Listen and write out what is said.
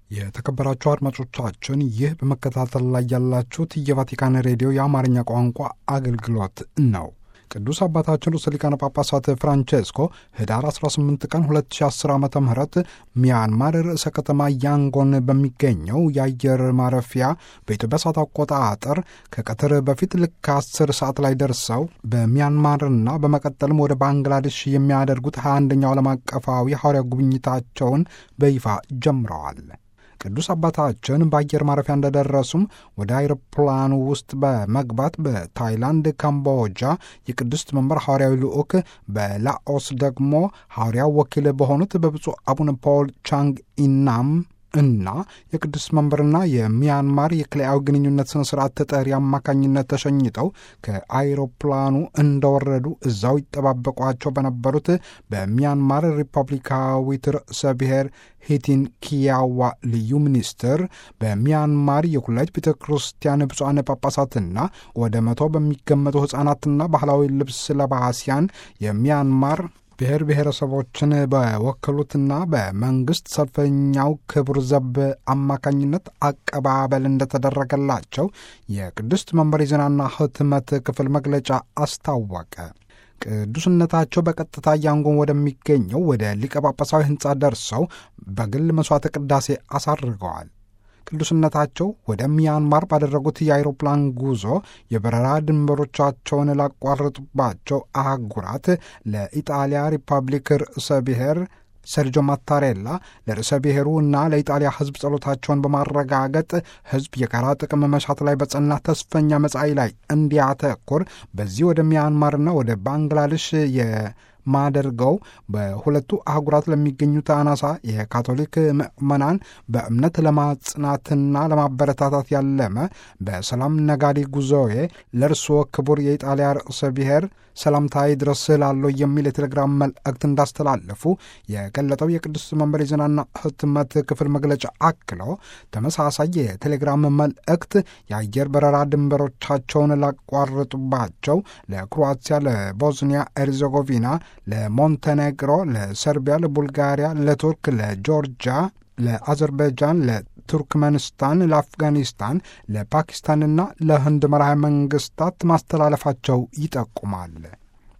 የተከበራችሁ አድማጮቻችን ይህ በመከታተል ላይ ያላችሁት የቫቲካን ሬዲዮ የአማርኛ ቋንቋ አገልግሎት ነው። ቅዱስ አባታችን ርዕሰ ሊቃነ ጳጳሳት ፍራንቼስኮ ህዳር 18 ቀን 2010 ዓ ም ሚያንማር ርዕሰ ከተማ ያንጎን በሚገኘው የአየር ማረፊያ በኢትዮጵያ ሰዓት አቆጣጠር ከቀትር በፊት ልክ 10 ሰዓት ላይ ደርሰው በሚያንማርና በመቀጠልም ወደ ባንግላዴሽ የሚያደርጉት 21ኛው ዓለም አቀፋዊ ሐዋርያ ጉብኝታቸውን በይፋ ጀምረዋል። ቅዱስ አባታችን በአየር ማረፊያ እንደደረሱም ወደ አይሮፕላኑ ውስጥ በመግባት በታይላንድ፣ ካምቦጃ የቅድስት መንበር ሐዋርያዊ ልዑክ በላኦስ ደግሞ ሐዋርያው ወኪል በሆኑት በብፁዕ አቡነ ፖል ቻንግ ኢናም እና የቅዱስ መንበርና የሚያንማር የክልያዊ ግንኙነት ስነ ስርዓት ተጠሪ አማካኝነት ተሸኝተው ከአይሮፕላኑ እንደወረዱ እዛው ይጠባበቋቸው በነበሩት በሚያንማር ሪፐብሊካዊት ርዕሰ ብሔር ሂቲን ኪያዋ ልዩ ሚኒስትር በሚያንማር የኩላይት ቤተ ክርስቲያን ብፁዓን ጳጳሳትና ወደ መቶ በሚገመቱ ሕፃናትና ባህላዊ ልብስ ለባሲያን የሚያንማር ብሔር ብሔረሰቦችን በወከሉትና በመንግስት ሰልፈኛው ክቡር ዘብ አማካኝነት አቀባበል እንደተደረገላቸው የቅድስት መንበር የዜናና ሕትመት ክፍል መግለጫ አስታወቀ። ቅዱስነታቸው በቀጥታ ያንጎን ወደሚገኘው ወደ ሊቀ ጳጳሳዊ ሕንፃ ደርሰው በግል መሥዋዕተ ቅዳሴ አሳርገዋል። ቅዱስነታቸው ወደ ሚያንማር ባደረጉት የአይሮፕላን ጉዞ የበረራ ድንበሮቻቸውን ላቋረጡባቸው አህጉራት ለኢጣሊያ ሪፐብሊክ ርዕሰ ብሔር ሰርጆ ማታሬላ ለርዕሰ ብሔሩ እና ለኢጣሊያ ሕዝብ ጸሎታቸውን በማረጋገጥ ሕዝብ የጋራ ጥቅም መሻት ላይ በጸና ተስፈኛ መጻኢ ላይ እንዲያተኩር በዚህ ወደ ሚያንማርና ወደ ባንግላዴሽ የማደርገው በሁለቱ አህጉራት ለሚገኙት አናሳ የካቶሊክ ምዕመናን በእምነት ለማጽናትና ለማበረታታት ያለመ በሰላም ነጋዴ ጉዞዬ ለእርስዎ ክቡር የኢጣሊያ ርዕሰ ብሔር ሰላምታዬ ድረስ ላለው የሚል የቴሌግራም መልእክት እንዳስተላለፉ የገለጠው የቅዱስ መንበር የዜናና ሕትመት ክፍል መግለጫ አክለው ተመሳሳይ የቴሌግራም መልእክት የአየር በረራ ድንበሮቻቸውን ላቋረጡባቸው ለክሮአቲያ፣ ለቦዝኒያ ኤርዜጎቪና፣ ለሞንቴኔግሮ፣ ለሰርቢያ፣ ለቡልጋሪያ፣ ለቱርክ፣ ለጆርጂያ፣ ለአዘርባይጃን፣ ለቱርክመንስታን፣ ለአፍጋኒስታን፣ ለፓኪስታንና ለህንድ መራሄ መንግስታት ማስተላለፋቸው ይጠቁማል።